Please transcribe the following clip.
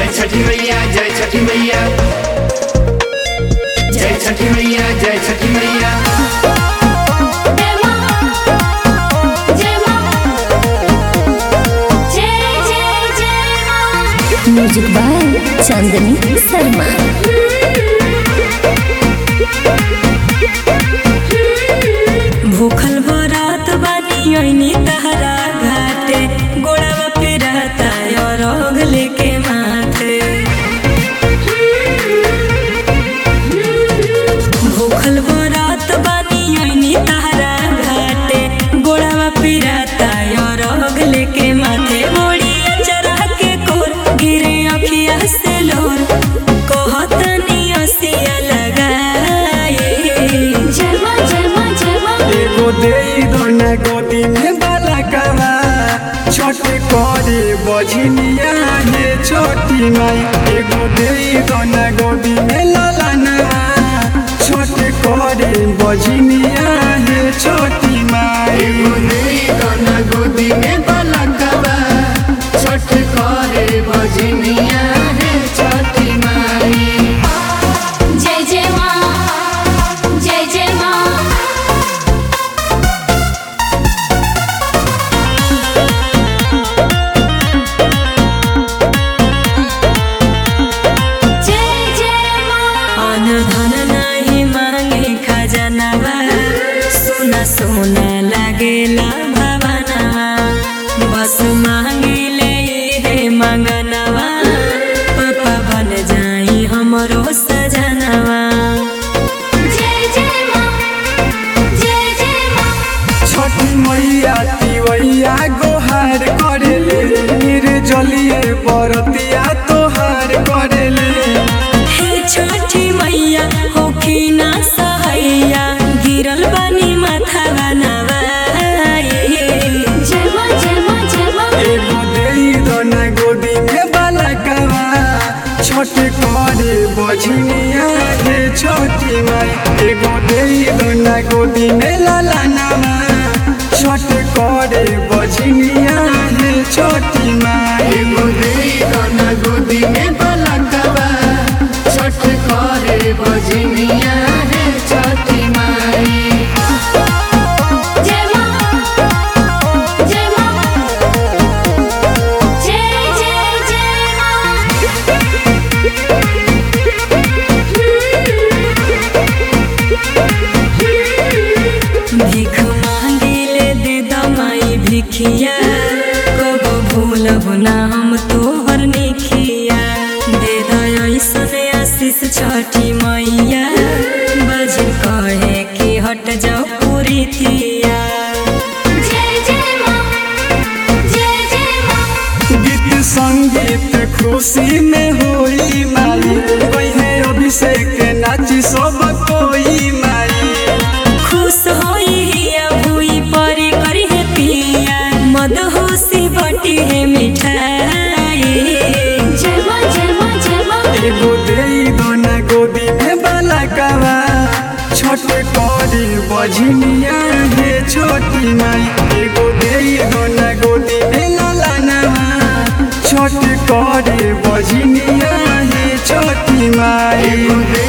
जय छठी मैया जय छठी मैया जय छठी मैया जय छठी मैया जय मां जय मां जय जय जय मां म्यूजिक बाय चांदनी शर्मा भूखल भरात बानी ओइनी तहरा घाटे गोड़वा पे रहता और रोग लेके माथे भूखल भरात बानी ओइनी तहरा घाटे गोड़वा पे रहता और रोग लेके माथे मोड़िया चरा के कोर गिरे अखिया से लोर कहतनी असिया लगाए जय मां जय मां जय मां एगो देई दोना गोदी में बालकवा छोट करे बझनिया हे छोटी माई एगो देई दोना गोदी में ललनवा छोट करे बझनिया हे छोटी माई एगो देई दोना गोदी में बालकवा छठ करे भजनिया हे छठी माई जय जय मां जय जय मां जय जय मां अन धन नाही मांगे खजनवा सोना सोना लागेला भवनवा बस मांगिले हे मंगनवा पापा बन जाई हमरो सजनवा जय जय मां जय जय मां छोटी मैया तिवैया गोहार करेले निर्जलिए बरतिया तोहार करेले हे छोटी मैया होखी ना सहैया गिरल बानी माथा बनवाए जय मां जय मां जय मां एगो देई दोना गोदी में बालकवा छोट करे बझनिया हे छोटी माई एगो देई दोना गोदी में ललनवा छोट करे बझनिया हे छोटी माई एगो देई दोना गोदी में बालकवा छठ करे भजनिया हे छठी माई जय मां जय मां जय जय जय मां भीख मांगिले दे दमाई भिखिया कबो भूलब ना हम तोहर निखिया दे दयासन आशीष छठी मैया बजिन कहे कि हट जाओ पूरी थिया जय जय मां जय जय मां गीत संगीत खुशी में होई माई कहे अभिषेक नाची सब कोई माई खुश होई हिया भूई परी करी है पिया मद होसी बटी है मिठाई जय मां जय मां जय मां एगो देई दोना गोदी में बालकवा छोट करी बझनिया हे छोटी माई एगो देई दोना गोदी में ललनवा छोट करे बझनिया हे छोटी माई एगो